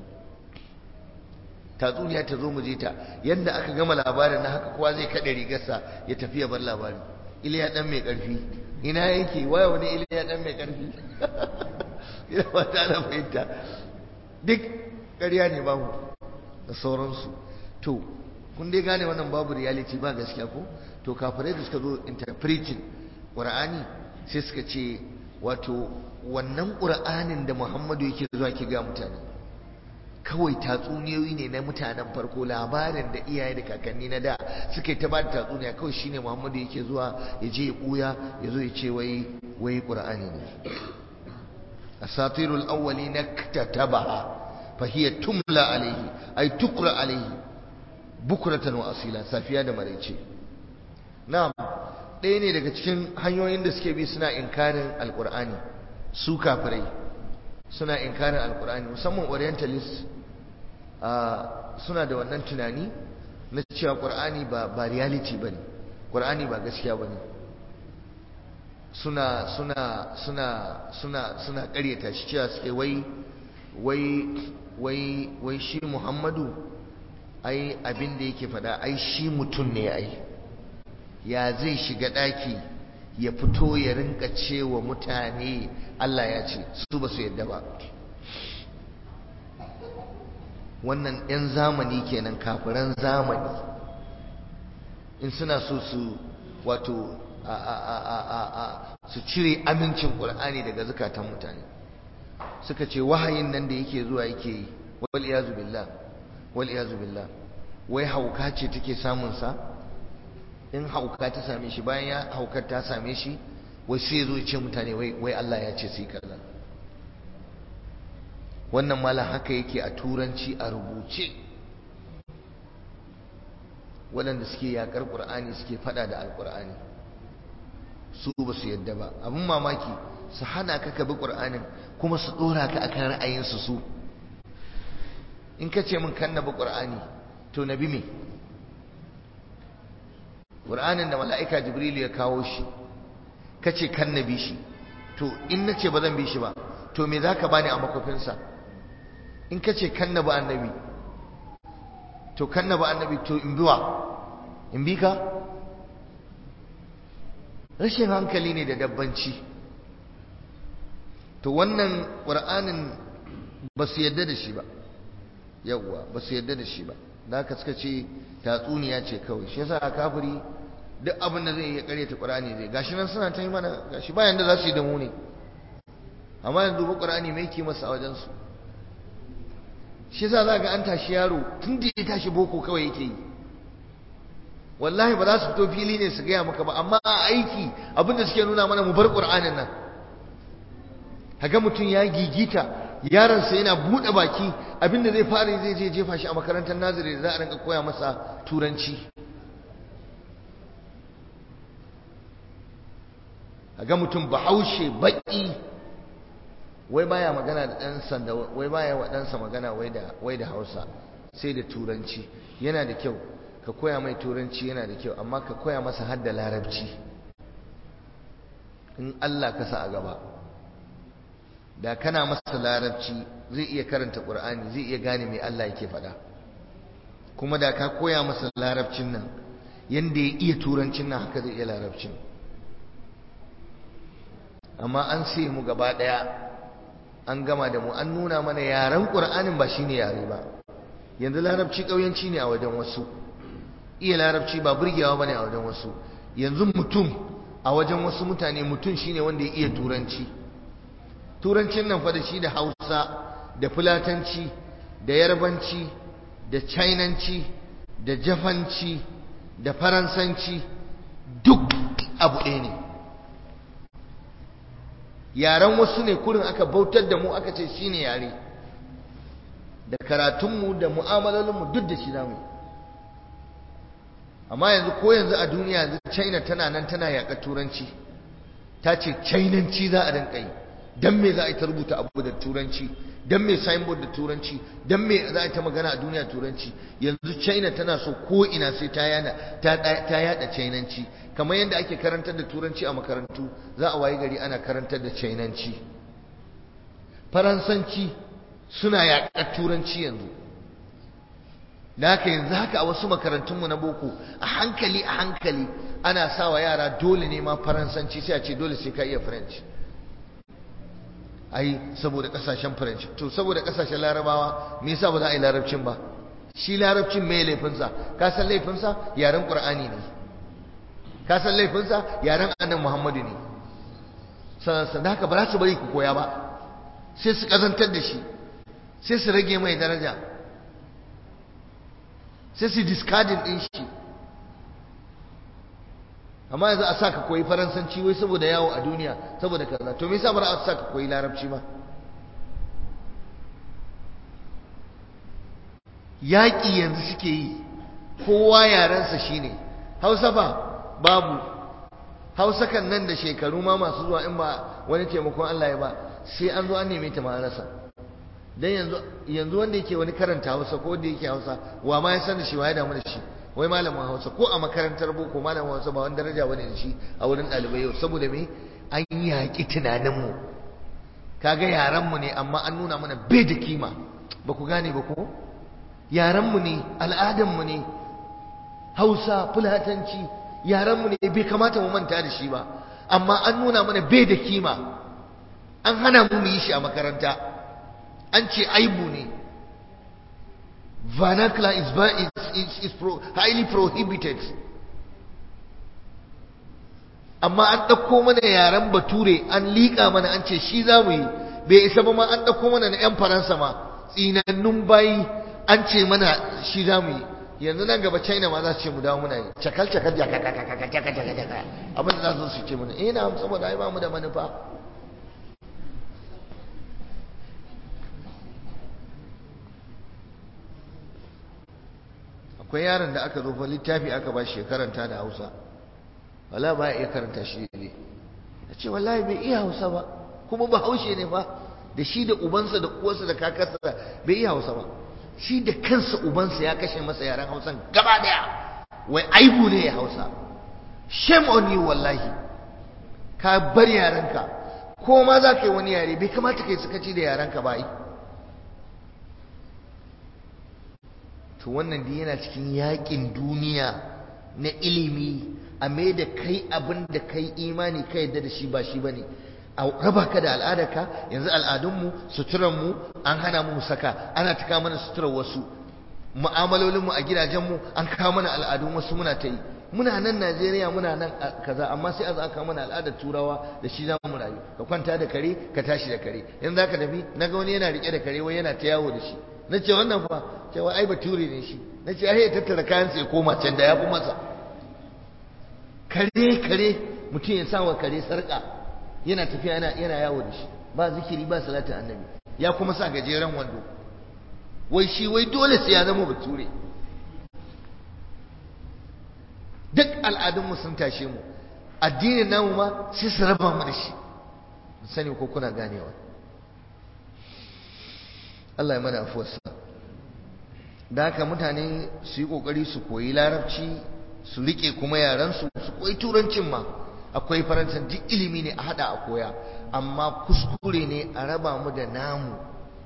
S1: tatsuniya ta zo mu je ta yadda aka gama labarin na haka kowa zai kaɗe rigarsa ya tafi ya bar labarin iliya ɗan mai ƙarfi ina yake waya wani iliya ɗan mai ƙarfi ina ba ta na fahimta duk ƙarya ne babu da sauransu to kun dai gane wannan babu reality ba gaskiya ko to kafirai da suka zo interpreting qur'ani sai suka ce wato wannan qur'anin da Muhammadu yake zuwa ki ga mutane kawai tatsuniyoyi ne na mutanen farko labarin da iyaye da kakanni na da suka yi ta ba da tatsuniya kawai shine Muhammadu yake zuwa ya je ya buya ya zo ya ce wai wai qur'ani ne asatirul awwalina katabaha fa hiya tumla alaihi ay tuqra alaihi bukuratan wa asila safiya da maraice na'am ɗaya ne daga cikin hanyoyin da suke bi suna inkarin alqur'ani su kafirai suna inkarin alqur'ani musamman orientalist suna da wannan tunani na cewa qur'ani ba ba reality bane qur'ani ba gaskiya bane suna suna suna suna suna ƙaryata shi cewa suke wai wai wai wai shi Muhammadu ai abin da yake fada ai shi mutum ne ai ya zai shiga ɗaki ya fito ya rinka cewa mutane Allah ya ce su ba su yadda ba wannan 'yan zamani kenan kafiran zamani in suna so su wato su cire amincin ƙur'ani daga zukatan mutane suka ce wahayin nan da yake zuwa yake yi wal iyazu billah wal iyazu billah wai hauka ce take samun sa in hauka ta same shi bayan ya haukar ta same shi wai sai zo ce mutane wai wai Allah ya ce sai kaza wannan malam haka yake a turanci a rubuce waɗanda suke yakar qur'ani suke fada da alqur'ani su ba su yadda ba abin mamaki su hana ka ka bi ƙur'anin kuma su ɗora ka akan ra'ayinsu su in ka ce min kan na bi ƙur'ani to na bi me ƙur'anin da mala'ika jibrilu ya kawo shi ka ce kan na bi shi to in na ce ba zan bi shi ba to me za ka bani a makofinsa in ka ce kan na bi annabi to kan na bi annabi to in biwa in bi ka rashin hankali ne da dabbanci to wannan ƙur'anin ba su yadda da shi ba yawwa ba su yadda da shi ba da haka suka ce tatsuniya ce kawai shi yasa kafiri duk abin da zai iya karyata qur'ani zai gashi nan suna ta yi mana gashi bayan da za su yi da mu ne amma yanzu ba qur'ani mai ke masa a wajen su shi yasa za ga an tashi yaro tun da ya tashi boko kawai yake yi wallahi ba za su fito fili ne su gaya maka ba amma a aiki abin da suke nuna mana mu bar qur'anin nan kaga mutum ya gigita yaronsa yana buɗe baki abinda zai fara zai je jefa shi a makarantar naziri da za a rinka koya masa turanci ga mutum bahaushe baƙi wai baya magana da ɗansa da wai baya wa ɗansa magana wai da wai da Hausa sai da turanci yana da kyau ka koya mai turanci yana da kyau amma ka koya masa har da larabci in Allah ka sa a gaba da kana masa larabci zai iya karanta ƙur'ani zai iya gane mai Allah yake faɗa kuma da ka koya masa larabcin nan yanda ya iya turancin nan haka zai iya larabcin amma an sai mu gaba ɗaya an gama da mu an nuna mana yaren ƙur'anin ba shine yare ba yanzu larabci ƙauyanci ne a wajen wasu iya larabci ba burgewa bane a wajen wasu yanzu mutum a wajen wasu mutane mutum shine wanda ya iya turanci turancin nan fa da shi da hausa da fulatanci da yarbanci da chinanci da jafanci da faransanci duk abu ɗaya ne yaren wasu ne kurin aka bautar da mu aka ce shi ne yare da karatunmu da mu'amalolinmu duk da shi zamu amma yanzu ko yanzu a duniya yanzu china tana nan tana yaƙa turanci ta ce chinanci za a rinka yi dan me za a yi ta rubuta abu da turanci dan me signboard da turanci dan me za a yi ta magana a duniya turanci yanzu china tana so ko ina sai ta yana ta ta yada chinanci kamar yadda ake karantar da turanci a makarantu za a wayi gari ana karantar da chinanci faransanci suna yaƙar turanci yanzu da haka yanzu haka a wasu makarantunmu na boko a hankali a hankali ana sawa yara dole ne ma faransanci sai a ce dole sai ka iya french ai saboda kasashen french to saboda kasashen larabawa me yasa ba za a yi larabcin ba shi larabcin me laifinsa ka san laifinsa yaren qur'ani ne ka san laifinsa yaren annabi muhammadu ne sannan da haka ba za su bari ku koya ba sai su kazantar da shi sai su rage mai daraja sai su discarding din shi amma yanzu a sa ka koyi faransanci wai saboda yawo a duniya saboda kaza to me yasa ba a sa ka koyi larabci ba yaƙi yanzu suke yi kowa yarensa shine hausa ba babu hausa kan nan da shekaru ma masu zuwa in ba wani taimakon Allah ya ba sai an zo an neme ta ma rasa dan yanzu yanzu wanda yake wani karanta hausa ko wanda yake hausa wa ma ya san da shi wa ya damu da shi wai malamin hausa ko a makarantar boko malamin hausa ba wani daraja bane da shi a wurin ɗalibai yau saboda me an yaƙi tunaninmu kaga yaranmu ne amma an nuna mana bai da kima ba ku gane ba ko yaranmu ne al'adanmu ne hausa fulatanci yaranmu ne bai kamata mu manta da shi ba amma an nuna mana bai da kima an hana mu mu yi shi a makaranta an ce aibu ne vernacular is, is, is, is pro, highly prohibited amma an ɗauko mana yaren bature an liƙa mana an ce shi za mu yi bai isa ba ma an ɗauko mana na 'yan faransa ma tsinannun bayi an ce mana shi za mu yi yanzu nan gaba china ma za su ce mu dawo muna yi cakal cakal jaka jaka jaka jaka jaka abin da za su ce mana eh na saboda ai ba mu da manufa akwai yaron da aka zo fa littafi aka ba shi karanta da Hausa wala ba ya iya karanta shi ne ya ce wallahi bai iya hausa ba kuma ba haushe ne ba da shi da ubansa da uwarsa da kakarsa bai iya hausa ba shi da kansa ubansa ya kashe masa yaren hausan gaba daya wai aibu ne ya hausa shame on you wallahi ka bar yarenka ko ma za ka yi wani yare bai kamata ka yi sakaci da yarenka ba yi to wannan dai yana cikin yakin duniya na ilimi a mai da kai abin da kai imani ka yadda da shi ba shi ba ne a raba ka da al'adarka yanzu al'adunmu suturanmu an hana mu saka ana ta kawo mana suturar wasu mu'amalolinmu a gidajenmu an kawo mana al'adun wasu muna ta yi muna nan Najeriya muna nan kaza amma sai a za kawo mana al'adar turawa da shi za mu rayu ka kwanta da kare ka tashi da kare yanzu za ka tafi na ga wani yana rike da kare wai yana ta yawo da shi na ce wannan fa cewa ai bature ne shi na ce ai ya tattara kayan sai koma can da ya fi masa kare kare mutum ya sa wa kare sarka yana tafiya yana yana yawo da shi ba zikiri ba salatin annabi ya kuma sa gajeren wando wai shi wai dole sai ya zama bature duk al'adunmu sun tashe mu addinin namu ma sai su raba mu da shi sani ko kuna ganewa Allah ya mana afuwarsa da haka mutane su yi kokari su koyi larabci su rike kuma yaransu su koyi turancin ma akwai faransan duk ilimi ne a hada a koya amma kuskure ne a raba mu da namu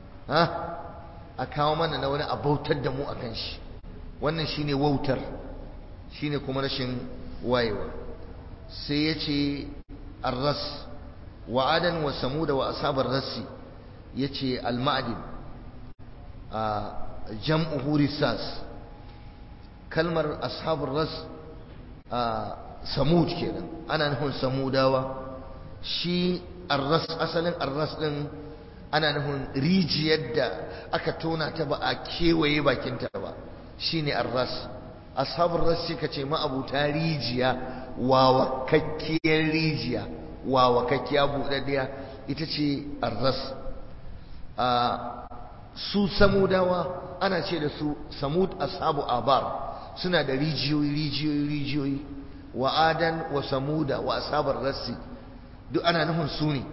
S1: a kawo mana na wani abautar da mu a kan shi wannan shine wautar shine kuma rashin wayewa sai ya ce arras wa adan wa samuda wa asabar rassi ya ce alma'adin a jam'uhu risas kalmar ashabar ras a samud kenan ana nufin samudawa shi arras asalin arras din ana nufin rijiyar da aka tona ta ba a kewaye bakinta ba shine arras ashabar ras shi kace ma'abuta rijiya wawakakkiyar rijiya wawakakkiya buɗaɗɗiya ita ce arras su samudawa ana ce da su samud ashabu abar suna da rijiyoyi rijiyoyi rijiyoyi wa adan wa samuda wa asabar rassi duk ana nufin su ne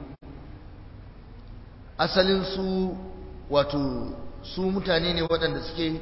S1: asalin su wato su mutane ne waɗanda suke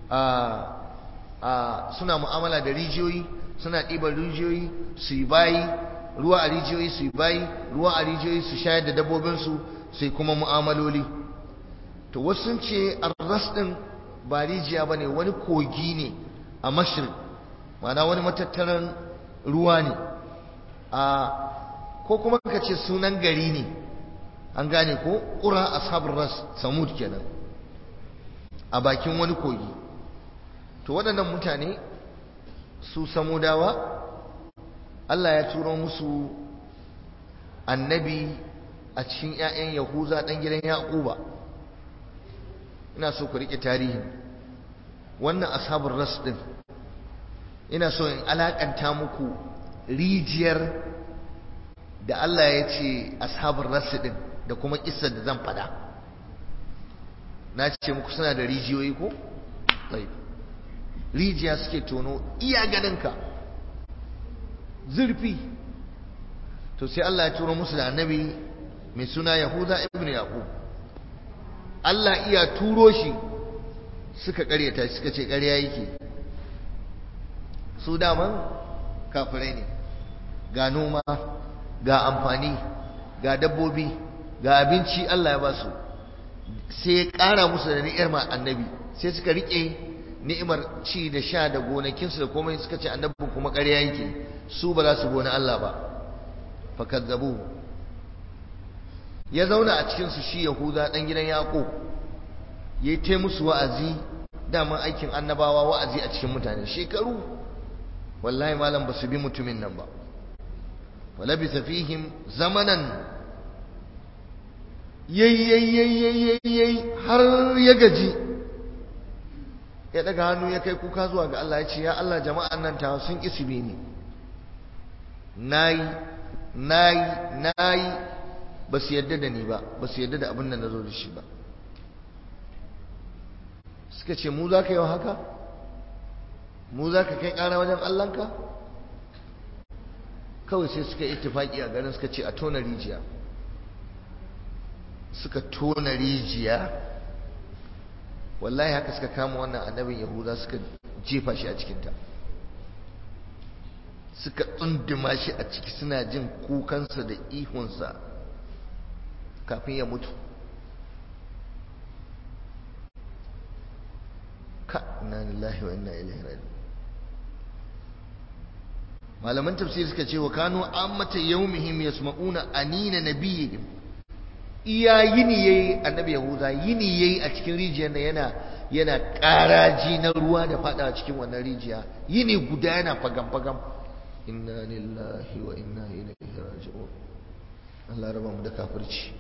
S1: suna mu'amala da rijiyoyi suna ɗiban rijiyoyi su yi bayi ruwa a rijiyoyi su yi bayi ruwa a rijiyoyi su shayar da dabbobinsu sai kuma mu'amaloli to wasu sun ce arras ɗin ba rijiya ba ne wani kogi ne a mashir mana wani matattaran ruwa ne a ko kuma ka ce sunan gari ne an gane ko ƙura ashabul ras samud kenan a bakin wani kogi to waɗannan mutane su samudawa Allah ya turo musu annabi a cikin 'ya'yan yahuza ɗan gidan yaƙuba ina so ku riƙe tarihin wannan ashabul ras ɗin ina so in alaƙanta muku rijiyar da Allah ya ce ashabul ras ɗin da kuma kissar da zan faɗa na ce muku suna da rijiyoyi ko? rijiya suke tono iya ganinka zurfi to sai Allah ya turo musu da annabi mai suna Yahuda ibn Yaqub Allah iya turo shi suka karyata suka ce ƙarya yake su daman kafirai ne ga noma ga amfani ga dabbobi ga abinci Allah ya ba su sai ya ƙara musu da ni'imar annabi sai suka riƙe ni'imar ci da sha da gonakinsu da komai suka ce annabin kuma ƙarya yake su ba za su gona Allah ba fakazzabu ya zauna a cikinsu shi yahuda ɗan gidan yaƙo ya yi musu wa'azi daman aikin annabawa wa'azi a cikin mutane shekaru wallahi malam ba su bi mutumin nan ba walabisa fihim zamanan yayyayyayyayyay har ya gaji ya daga hannu ya kai kuka zuwa ga Allah ya ce ya Allah jama'an nan ta sun isibe ni nayi nayi nayi ba su yadda da ni ba ba su yadda da abin da na zo da shi ba suka ce mu za ka yi haka mu za ka kai ƙara wajen Allahnka kawai sai suka yi tufaki a garin suka ce a tona rijiya suka tona rijiya wallahi haka suka kama wannan annabin yahuda suka jefa shi a cikinta suka tsunduma shi a ciki suna jin kukansa da ihunsa kafin ya mutu ka inna lillahi wa inna ilaihi raji'un malaman tafsir suka ce wa kanu ammata yawmihim yasma'una anina nabiyihim iya yini yayi annabi yahuda yini yayi a cikin rijiyar nan yana yana karaji na ruwa da fada cikin wannan rijiya yini guda yana fagam fagam inna lillahi wa inna ilaihi raji'un Allah raba mu da kafirci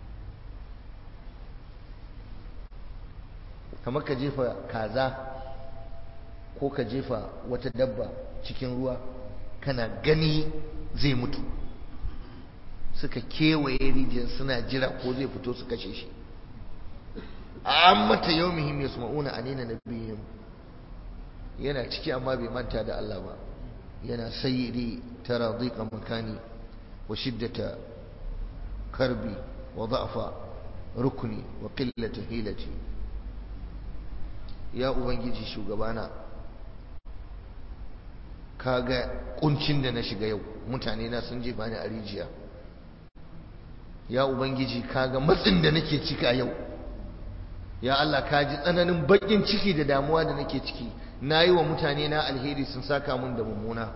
S1: kamar ka jefa kaza ko ka jefa wata dabba cikin ruwa kana gani zai mutu suka kewaye rijiyar suna jira ko zai fito su kashe shi amma ta yau muhim ya suma'una a nina na biyun yana ciki amma bai manta da Allah ba yana sayyidi tara dhiqa makani wa shiddata karbi wa da'fa rukni wa qillata hilati ya ubangiji shugabana kaga kuncin da na shiga yau mutane na sun jefa ni a rijiya ya ubangiji kaga matsin da nake ciki a yau ya Allah ka ji tsananin bakin ciki da damuwa da nake ciki na yi wa mutane na alheri sun saka mun da mummuna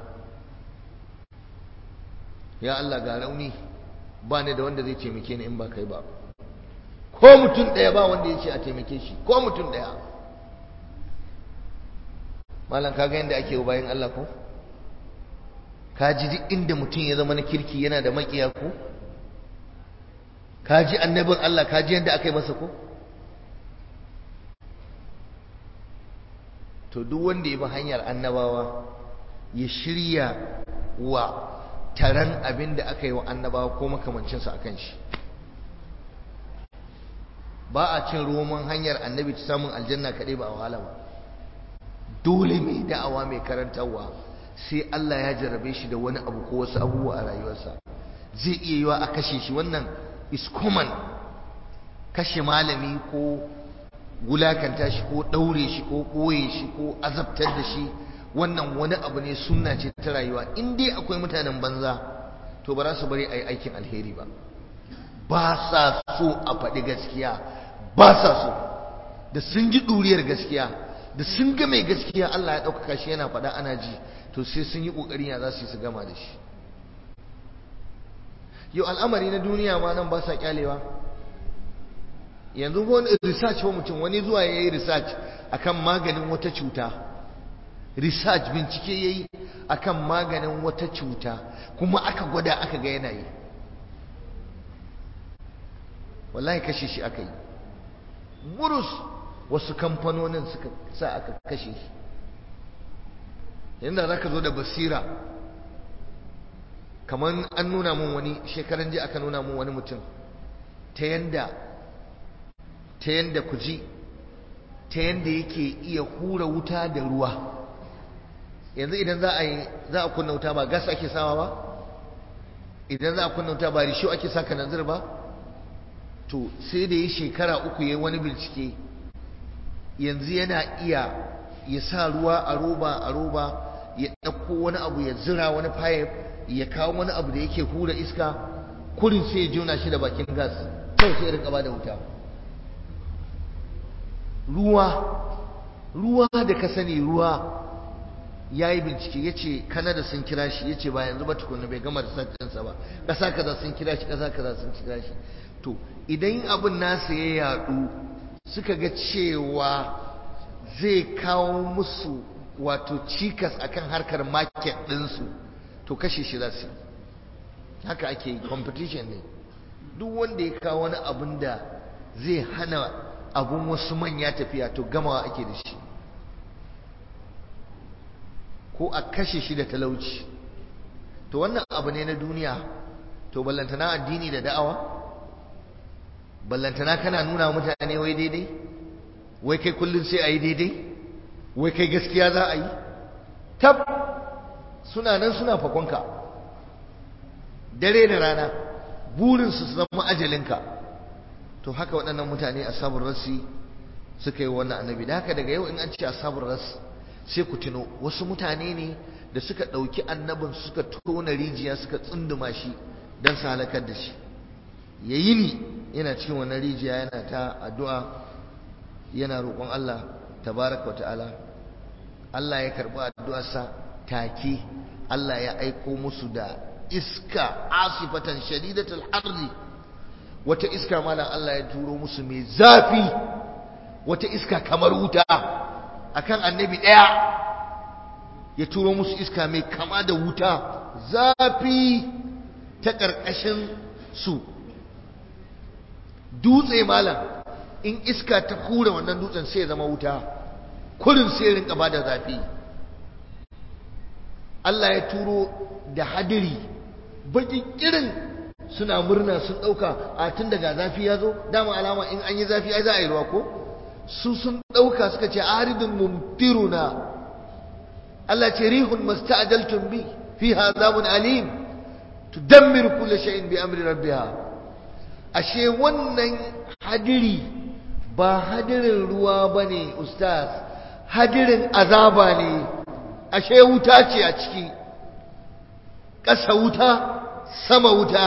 S1: ya Allah ga rauni ba ni da wanda zai taimake ni in ba kai ba ko mutum ɗaya ba wanda ya ce a taimake shi ko mutum ɗaya malam kaga yadda ake wa bayan Allah ko ka ji duk inda mutum ya zama na kirki yana da makiya ko ka ji annabin Allah ka ji yadda aka yi masa ko to duk wanda ya bi hanyar annabawa ya shirya wa taron abin da aka yi wa annabawa ko makamancinsa akan shi ba a cin roman hanyar annabi ta samun aljanna kaɗai ba a wahala ba dole mai da'awa mai karantarwa sai Allah ya jarrabe shi da wani abu ko wasu abubuwa a rayuwarsa zai iya yiwa a kashe shi wannan is common kashe malami ko wulakanta shi ko ɗaure shi ko ɓoye shi ko azabtar da shi wannan wani abu ne sunna ce ta rayuwa in dai akwai mutanen banza to ba za su bari a yi aikin alheri ba ba sa so a faɗi gaskiya ba sa so da sun ji ɗuriyar gaskiya da sun ga mai gaskiya Allah ya ɗaukaka shi yana faɗa ana ji to sai sun yi ƙoƙari ya za su yi su gama da shi yau al'amari na duniya ma nan ba sa kyalewa yanzu wani research wa mutum wani zuwa ya yi research akan maganin wata cuta research bincike ya yi akan maganin wata cuta kuma aka gwada aka ga yana yi wallahi kashe shi aka yi burus wasu kamfanonin suka sa aka kashe shi yadda za ka zo da basira kamar an nuna mun wani shekaran ji aka nuna mun wani mutum ta yanda ta yanda ku ji ta yanda yake iya hura wuta da ruwa yanzu idan za a yi za a kunna wuta ba gas ake sawa ba idan za a kunna wuta ba risho ake saka nazir ba to sai da yi shekara uku ya wani bincike yanzu yana iya ya sa ruwa a roba a roba ya ɗauko wani abu ya zira wani pipe ya kawo wani abu da yake hura iska kurin sai ya jona shi da bakin gas kawai sai ya rinka ba da wuta ruwa ruwa da ka sani ruwa ya yi bincike ya ce kanada sun kira shi ya ce ba yanzu ba tukuna bai gama da ba ƙasa kaza sun kira shi ƙasa kaza sun kira shi to idan abin nasa ya yaɗu suka ga cewa zai kawo musu wato cikas akan harkar market ɗinsu to kashe shi za su haka ake yi competition ne duk wanda ya kawo wani abin da zai hana abun wasu manya tafiya to gamawa ake da shi ko a kashe shi da talauci to wannan abu ne na duniya to ballantana addini da da'awa ballantana kana nuna mutane wai daidai wai kai kullum sai a yi daidai wai kai gaskiya za a yi tab suna nan suna fakonka dare da rana burinsu su zama ajalinka to haka waɗannan mutane ashabul rasi suka yi wannan annabi da haka daga yau in an ce ashabul ras sai ku tuno wasu mutane ne da suka ɗauki annabin suka tona rijiya suka tsunduma shi don su halakar da shi yayi ni yana cikin wannan rijiya yana ta addu'a yana roƙon Allah tabaraka wa ta'ala Allah ya karɓi addu'arsa take Allah ya aiko musu da iska asifatan shadidatul harri wata iska malam Allah ya turo musu mai zafi wata iska kamar wuta akan annabi ɗaya ya turo musu iska mai kama da wuta zafi ta ƙarƙashin su dutse malam in iska ta kura wannan dutsen sai ya zama wuta kurin sai rinka ba da zafi Allah ya turo da hadiri bakin irin suna murna sun ɗauka a tun daga zafi ya zo dama alama in an yi zafi ai za a yi ruwa ko su sun ɗauka suka ce aridun mumtiruna Allah ce rihun masta'ajaltum bi fiha azabun alim tudammiru kulli shay'in bi amri rabbiha ashe wannan hadiri ba hadirin ruwa bane ustaz hadirin azaba ne ashe wuta ce a ciki ƙasa wuta sama wuta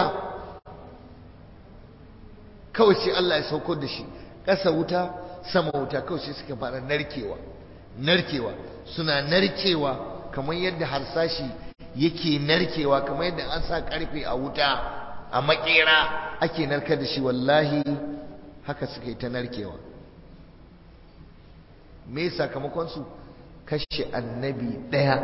S1: kawai sai Allah ya sauko da shi ƙasa wuta sama wuta kawai sai suka fara narkewa narkewa suna narkewa kamar yadda harsashi yake narkewa kamar yadda an sa karfe a wuta a makera ake narkar da shi wallahi haka suka yi ta narkewa me sakamakon su kashe annabi ɗaya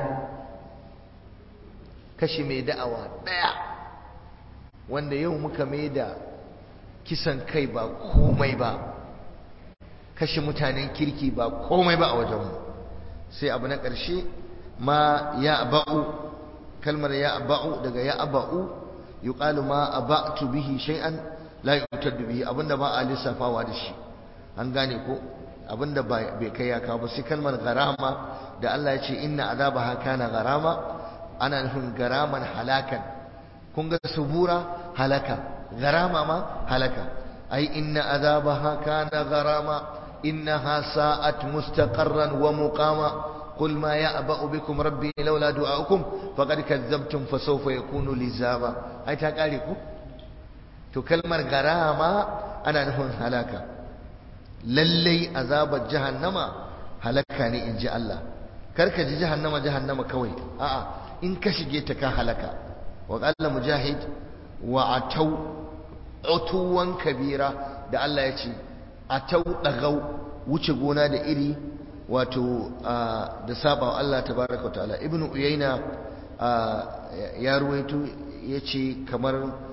S1: kashe mai da'awa ɗaya wanda yau muka mai da kisan kai ba komai ba kashe mutanen kirki ba komai ba a wajenmu sai abu na ƙarshe ma ya ba'u kalmar ya ba'u daga ya ba'u yuqalu ma aba'tu bihi shay'an la yutaddu bihi abinda ba a lissafawa da shi an gane ko abinda bai kai ya kawo ba sai kalmar garama da Allah ya ce inna azabaha kana garama ana nufin garaman halakan kun ga subura halaka garama ma halaka ai inna azabaha kana garama innaha sa'at mustaqarran wa muqama قل ما يأبأ بكم ربي لولا دعاؤكم فقد كذبتم فسوف يكون لزاما أي تقاليكم تو كلمة غرامة أنا نهون هلاكا للي عذاب جهنم هلكاني إن جاء الله كرك جهنم جهنم كوي آه إن كشجيتك هلكا وقال مجاهد وعتوا عتوا كبيرا da Allah ya ce a tau ɗagau wuce gona da iri wato da saba Allah tabaraka wa ta'ala ibnu uyayna ya ruwaito yace kamar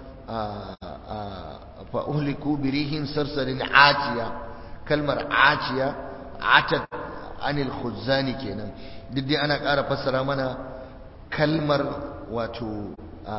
S1: fa uhliku birihin sarsarin atiya kalmar atiya atat anil khuzzani kenan duk dai ana ƙara fassara mana kalmar wato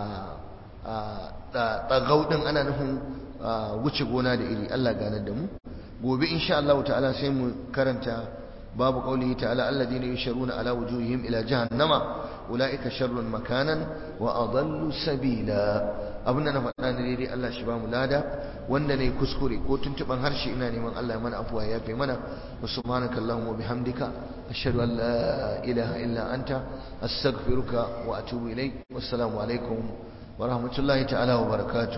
S1: ɗagau ɗin ana nufin wuce gona da iri Allah ganar da mu gobe insha Allah ta'ala sai mu karanta babu qaulihi ta'ala alladhina yusharuna ala wujuhihim ila jahannama ulaika sharrun makanan wa adallu sabila abinda na faɗa ne daidai Allah shi ba mu lada wanda ne kuskure ko tuntuban harshe ina neman Allah ya mana afuwa ya fi mana wa subhanaka allahumma wa bihamdika ashhadu an la ilaha illa anta astaghfiruka wa atubu ilaik wassalamu alaikum wa rahmatullahi ta'ala wa barakatuh